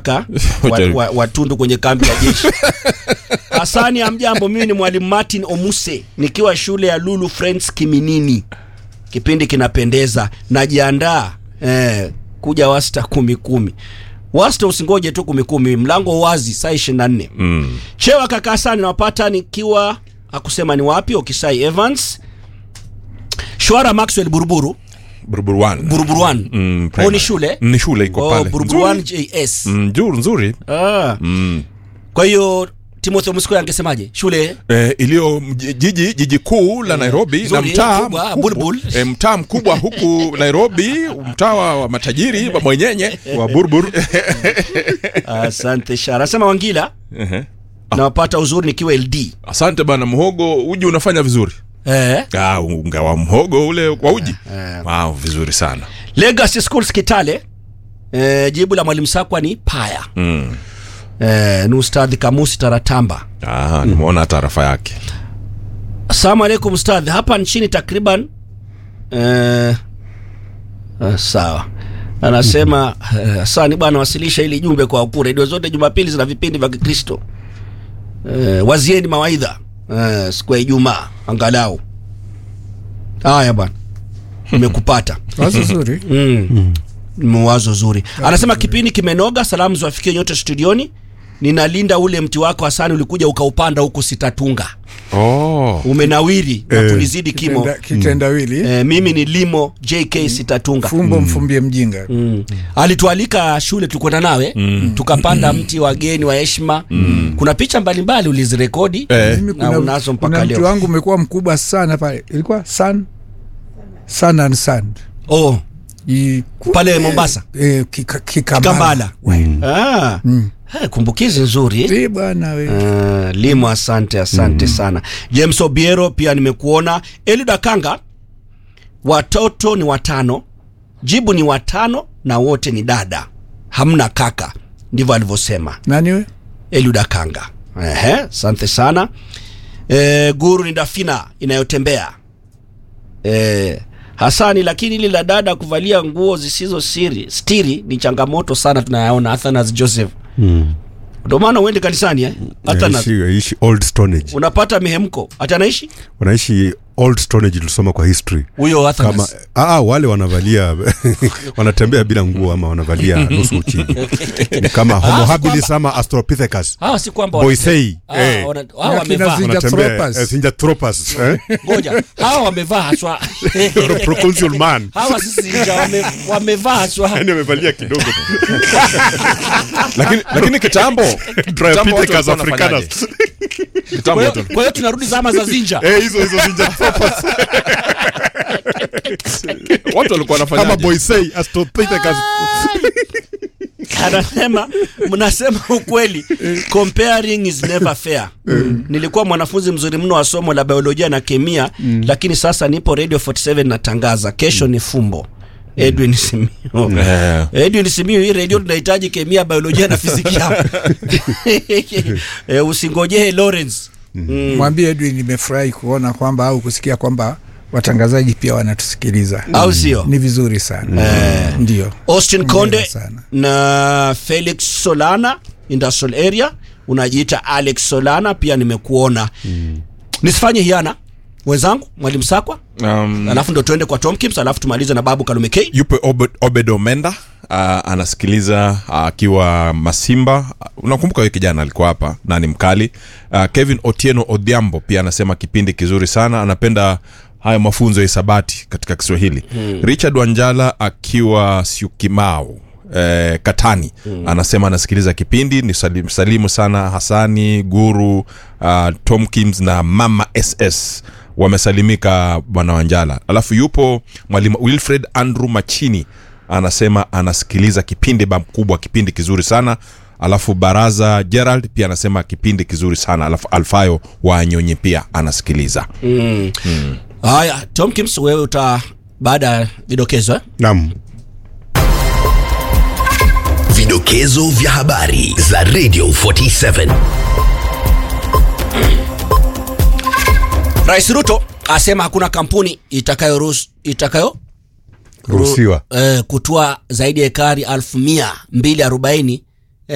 kaka wa, wa, watundu kwenye kambi ya jeshi hasani ya mjambo mimi ni mwalimu martin omuse nikiwa shule ya lulu friends kiminini kipindi kinapendeza najiandaa eh, kuja wasta kumi kumi wasta usingoje tu kumi kumi mlango wazi saa ishirini na nne Mm. chewa kaka hasani nawapata nikiwa akusema ni wapi okisai evans shwara maxwell buruburu Buruburu one. buruburu one Mm, oh, primary. ni shule Ni shule iko oh, pale. buruburu one Nzuri. js Mm, nzuri nzuri. ah. Mm. kwa hiyo timothy msiko angesemaje shule Eh, iliyo mji- jiji jiji kuu la Nairobi na Nzuri, mtaa kubwa, mkubwa- Bulbul. eh, mtaa mkubwa huku Nairobi, mtaa wa wa matajiri wa mwenyenye wa Burbur. asante shara asema wangila Ehe. nawapata uzuri nikiwa ld Asante bana mhogo, uji unafanya vizuri. eh. Ah, unga wa mhogo ule wa uji. Eh. Wow, vizuri sana. legacy schools kitale eh, jibu la mwalimu sakwa ni paya Mm. eh, ni ustadhi kamusi taratamba Ah, nimeona taarifa yake. asalamu alaikum ustadhi hapa nchini takriban eh, ah, sawa anasema eh, sani bwana wasilisha ili jumbe kwa wakuu redio zote jumapili zina vipindi vya kikristo eh, wazieni mawaidha eh, siku ya ijumaa angalau haya bwana imekupata wazo zuri mm. mwazo zuri anasema kipindi kimenoga salamu ziwafikie nyote studioni ninalinda ule mti wako hasani ulikuja ukaupanda huku sitatunga Oh. umenawiri na Eh. kunizidi kimo Kitenda- kitendawili eh, mimi ni limo jk sitatunga fumbo mfumbie mjinga Mm. alitualika shule tulikwenda nawe mm. tukapanda mti wageni wa heshima mm. kuna picha mbalimbali ulizirekodi Eh. Mimi na unazo mpaka kuna mti leo wangu umekuwa mkubwa sana pale ilikuwa sun sun and sand oh, I- pale mombasa eh, kika- kikambala kambala ah. Eh, kumbukizi nzuri Eh, bwana we Uh, limo asante asante sana james obiero pia nimekuona elida kanga watoto ni watano jibu ni watano na wote ni dada hamna kaka ndivyo alivyosema nani we eliuda kanga Ehe, asante sana e, guru ni dafina inayotembea e, hasani lakini ili la dada kuvalia nguo zisizo siri stiri ni changamoto sana tunayaona athanas joseph Mm. ndio maana uende kanisani eh? Athanas, Aishi- aishi old stonage unapata mihemko hata anaishi wanaishi old stonage tulisoma kwa history huyo kama Athanas. aa, wale wanavalia wanatembea bila nguo ama wanavalia nusu uchi ni kama homo habilis ama astropithecus hawa si kwamba boisei Ah, eh, wana- hawa Na wamevaa kina wanatembea Zinjathropus. eh, Zinjathropus, eh? ngoja hawa wamevaa haswa Proconsul man hawa sisi nja wame, wamevaa haswa yani wamevalia kidogo Lakini lakini kitambo kitambo watu Dryopithecus walikuwa africanus wanafanyaje? Kitambo kwa watu hiyo- kwa hiyo tunarudi zama za zinja eh hizo hizo Zinjathropus watu walikuwa kama wanafanyaje? boisei astropithecus anasema mnasema ukweli comparing is never fair nilikuwa mwanafunzi mzuri mno wa somo la biolojia na kemia lakini sasa nipo radio 47 natangaza kesho ni fumbo edwin simio Eh. edwin simio hii redio tunahitaji kemia biolojia na fizikia e, usingojee lawrence mm. mwambie edwin nimefurahi kuona kwamba au kusikia kwamba watangazaji pia wanatusikiliza au sio ni vizuri sana ndio austin Hongera konde sana. na felix solana industrial area unajiita alex solana pia nimekuona mm. nisifanye hiana wenzangu mwalimu sakwa Um, alafu ndo tuende kwa tomkins alafu tumalize na babu kalume k yupo Obed, Obed Omenda uh, anasikiliza akiwa Masimba. Uh, unakumbuka huyo kijana alikuwa hapa na ni mkali. Uh, Kevin Otieno Odhiambo pia anasema kipindi kizuri sana, anapenda haya mafunzo ya hisabati katika Kiswahili. hmm. Richard Wanjala akiwa Syokimau Eh, Katani hmm. anasema anasikiliza kipindi ni salimu, salimu sana Hasani Guru uh, Tomkins na Mama SS wamesalimika bwana Wanjala. Alafu yupo mwalimu Wilfred Andrew Machini anasema anasikiliza kipindi ba mkubwa, kipindi kizuri sana. Alafu Baraza Gerald pia anasema kipindi kizuri sana. Alafu Alfayo wa Nyonyi pia anasikiliza. haya tomkins wewe uta baada ya vidokezo eh? naam Vidokezo vya habari za Radio 47. rais ruto asema hakuna kampuni itakayo ruhusu- itakayo ruhusiwa eh, kutoa zaidi ya ekari elfu mia mbili arobaini